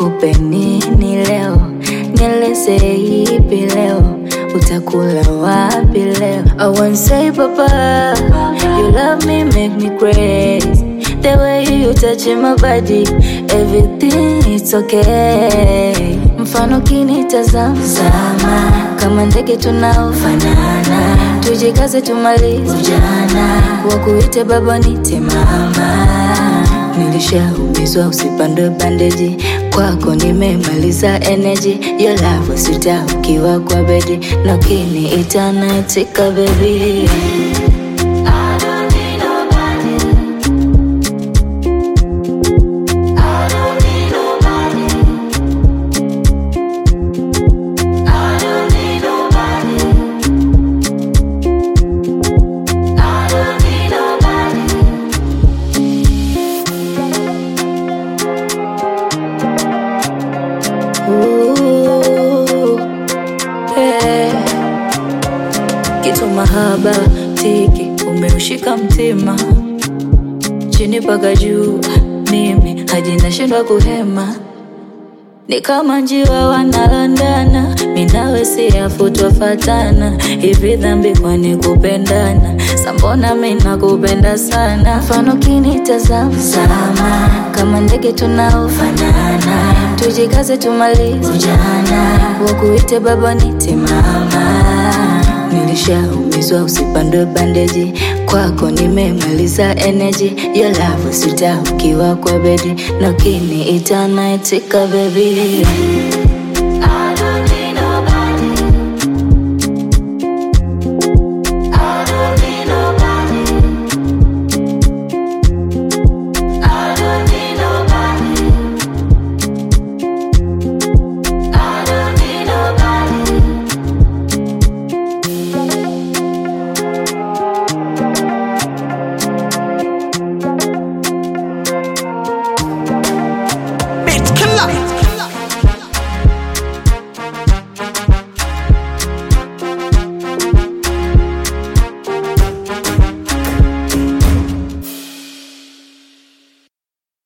nikupe nini leo, nieleze ipi leo, utakula wapi leo? I won't say papa, you love me make me crazy. The way you touch my body, everything it's okay. Mfano kinitazama sama, kama ndege tunaofanana, tujikaze tumalize ujana, wakuite baba nite mama. Nilishaumizwa usipandwe bandeji, kwako nimemaliza energy. Your love sita ukiwa kwa bedi, na ukiniita naitika baby. Ooh, yeah. Kitu mahaba tiki umeushika mtima chini paka juu, mimi hadi nashindwa kuhema, ni kama njiwa wanalandana, minawe siyafutwa fatana. Hivi dhambi kwani kupendana? Sambona mina kupenda sana, mfano kinitazama sama, kama ndege tunaofanana, tujikaze tumalize ujana, wakuite baba nite mama. Nilishaumizwa usipandwe bandeji, kwako nimemaliza energy. Your love sita ukiwa kwa bedi, na ukiniita naitika baby.